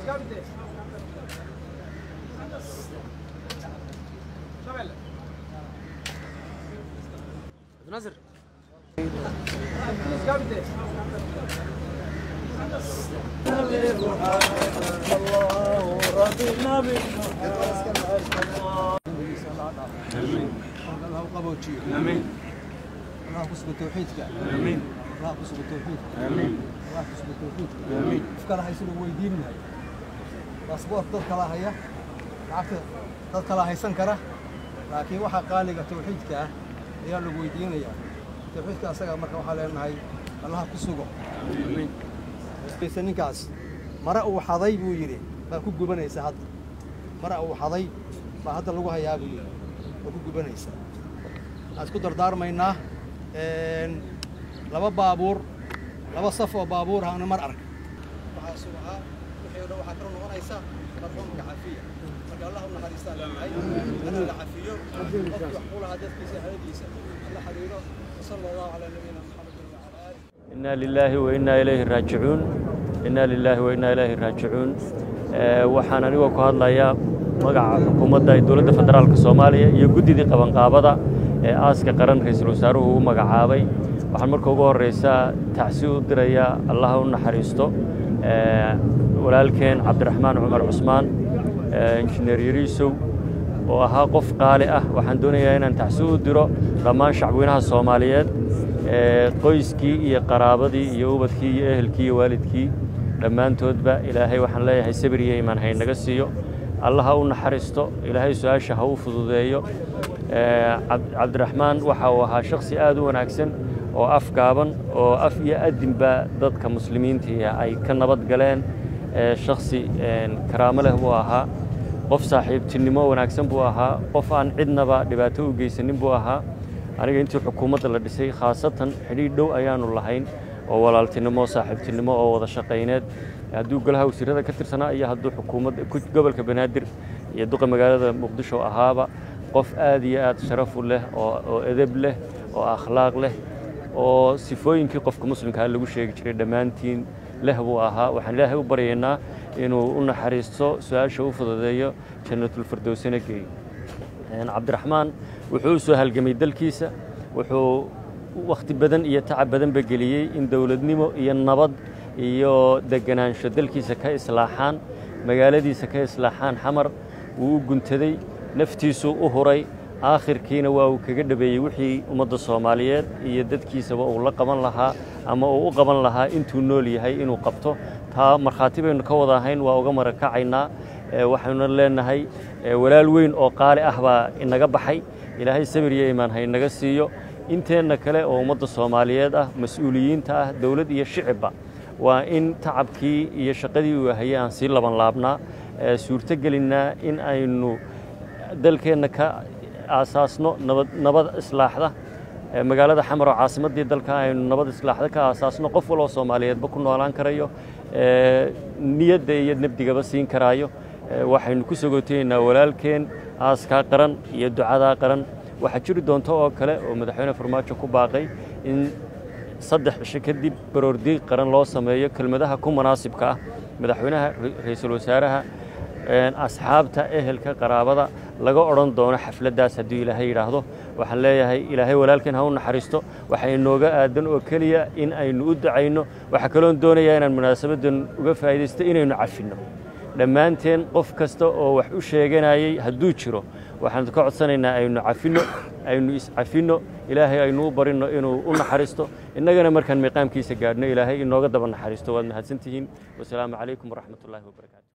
ناصر امين الله كسب توحيدك امين الله كسب توحيدك امين الله كسب توحيدك امين افكار هاي سنو ويديننا باسبور dad kala haya lacagta dad kala haysan kara laakiin waxa qaaliga tawxiidka ah ayaa lagu weydiinayaa tawxiidka asaga marka waxaa leenahay allaha ku sugo ninkaas mare uu xaday buu yidhi baa ku gubanaysa hadda mare uu xaday baa hadda lagu hayaa buu yidhi baa ku gubanaysa waxaan isku dardaarmaynaa laba baabuur laba saf oo baabuur ahna mar arag waxaa sugahaa wixii o dhan waxaa kala noqonaysa marxuumka cafiya marka allah u naxariistaan leenahay ana la cafiyo qofkii wax ku lahaa dadkiisa haladiisa alla xiriiro wasala allahu calaa nabiyina maxamedin wacala aalih إنا لله وإنا إليه راجعون إنا لله وإنا إليه راجعون Ee, waxaan anigoo ku hadlayaa magaca xukuumadda ee dowladda federaalka soomaaliya iyo guddidii qabanqaabada ee aaska qaran ra-iisul wasaaruhu u magacaabay waxaan marka ugu horreysaa tacsi u dirayaa allaha u naxariisto ee, walaalkeen cabdiraxmaan cumar cusmaan ee, injineer yariisow oo ahaa qof qaali ah waxaan doonayaa inaan tacsi u diro dhammaan shacweynaha soomaaliyeed ee, qoyskii iyo qaraabadii iyo ubadkii iyo ehelkii iyo waalidkii dhammaantoodba ilaahay waxaan leeyahay sabir iyo imaan haynaga siiyo allah ha u naxariisto ilaahay su-aasha ha u fududeeyo Ee, cab- cabdiraxmaan waxa uu ahaa shakhsi aad u wanaagsan oo af gaaban oo af iyo adinba dadka muslimiintii ay ka nabad galeen Ee, shakhsi een, karaamo leh buu ahaa qof saaxiibtinimo wanaagsan buu ahaa qof aan cidnaba dhibaato u geysanin buu ahaa aniga intii xukuumadda la dhisay khaasatan xidhiidh dhow ayaanu lahayn oo walaaltinimo saaxiibtinimo oo wada shaqayneed hadduu golaha wasiirada ka tirsanaa iyo hadduu xukuumadda ku- gobolka banaadir iyo duqa magaalada muqdisho ahaaba qof aad iyo aad sharaf u leh oo oo edeb leh oo akhlaaq leh oo sifooyinkii qofka muslimkaa lagu sheegi jiray dhammaantiin leh buu ahaa waxaan ilaahay u baryaynaa inuu u naxariisto su-aasha u fududeeyo jannatulfirdowsana geeyo Een, cabdiraxmaan wuxuu u soo halgamay dalkiisa wuxuu wakhti badan iyo tacab badanba geliyey in dowladnimo iyo nabad iyo deganaansho dalkiisa ka islaaxaan magaaladiisa ka islaaxaan xamar wuu u guntaday naftiisuu u huray aakhirkiina waa uu kaga dhabeeyey wixii ummadda soomaaliyeed iyo dadkiisaba uu la qaban lahaa ama uu u qaban lahaa intuu nool yahay inuu qabto taa markhaati baynu ka wada ahayn waa uga marakacaynaa Ee, waxaynu leenahay ee, walaal weyn oo qaali ah baa inaga baxay ilaahay sabir iyo imaan haynaga siiyo inteenna kale oo ummadda soomaaliyeed ah mas-uuliyiinta ah dowlad iyo shicibba waa in tacabkii iyo shaqadii uu hayay aan sii laban laabnaa ee, suurtogelinnaa in aynu dalkeenna ka aasaasno nabad nabad islaaxda Ee, magaalada xamar oo caasimaddii dalka aynu nabad islaaxda ka aasaasno qof waloo soomaaliyeedba ku noolaan karayo ee, niyadda iyo nebdigaba siin karaayo Ee, waxaynu ku sogootaynaa walaalkeen aaskaa qaran iyo ducadaa qaran waxaa jiri doonta oo kale oo madaxweyne farmaajo ku baaqay in saddex cisho kadib baroordiiq qaran loo sameeyo kelmadaha ku munaasibka ah madaxweynaha ra- ra'iisul wasaaraha een, asxaabta ehelka qaraabada laga odhan doono xafladdaas hadduu ilaahay yidhaahdo waxaan leeyahay ilaahay walaalkeen ha u naxariisto waxaa inooga aadan oo keliya in aynu u ducayno waxaa kaloon doonayaa inaan munaasabaddan uga faa'iidaysto inaynu cafinno dhammaanteen qof kasta oo wax u sheeganayay hadduu jiro waxaan ka codsanaynaa aynu cafinno aynu iscafinno ilaahay aynu u barinno inuu u naxariisto innagana markaan miiqaamkiisa gaadhno ilaahay inooga daba naxariisto waad mahadsantihiin wasalaamu calaykum waraxmatullaahi wabarakaatu